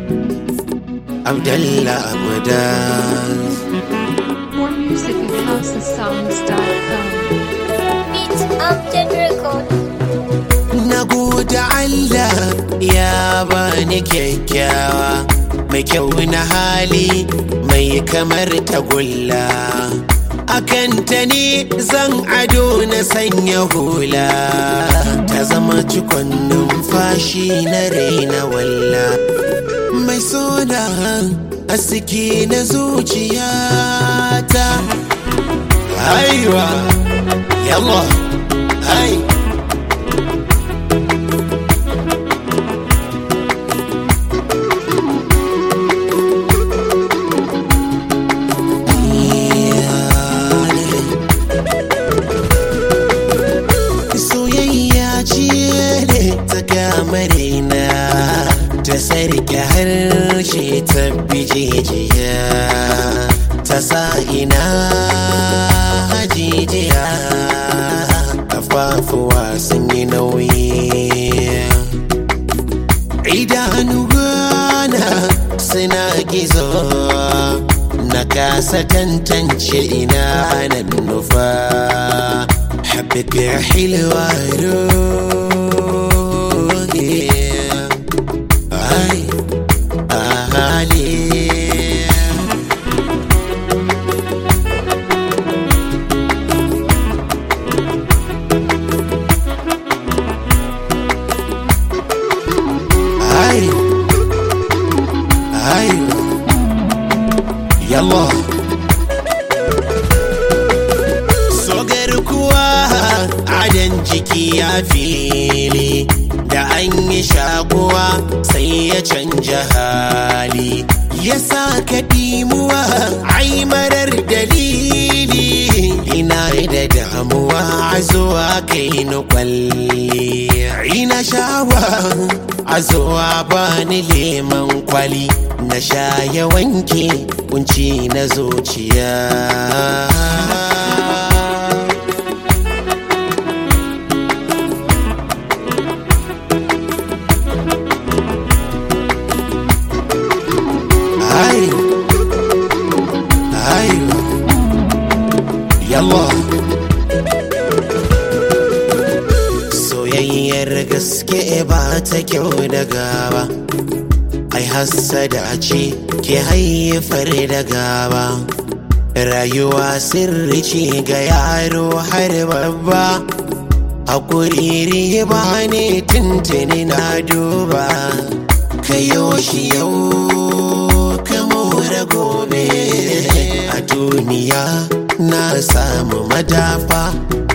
Abdallah Abudas More music at housesongs.com. Beats Amjad Record. Na gode Allah ya bani kyakkyawa mai kyau na hali mai kamar tagulla akan ta ne zan ado na sanya hula ta zama cikon numfashi na raina walla mai soda aski na zuciyata aiwa yallah ai soyayya ce ne ta kamarina ta sarki harshe ta bijijiya ta sa ina hajijiya kafafuwa sun yi nauyi idanu gana suna gizo na kasa tantance ina nan nufa حبك يا حلوة روحي هاي أهالي هاي هاي يلا sogar kuwa adan jiki ya fili da an yi shakuwa sai ya canja hali ya sa ka dimuwa ai marar dalili ina da damuwa a zuwa kai ni kwalli ina shawa a zuwa bani leman kwali na sha ya wanke kunci na zuciya Ay, ay, yalla. Soyayyar gaske ba ta kyau da gaba, ai hassada ce ke haifar da gaba. Rayuwa sirri ce ga yaro har babba, hakuri riba ne tuntuni na duba. Kayo shi yau ka more gobe a duniya na samu madafa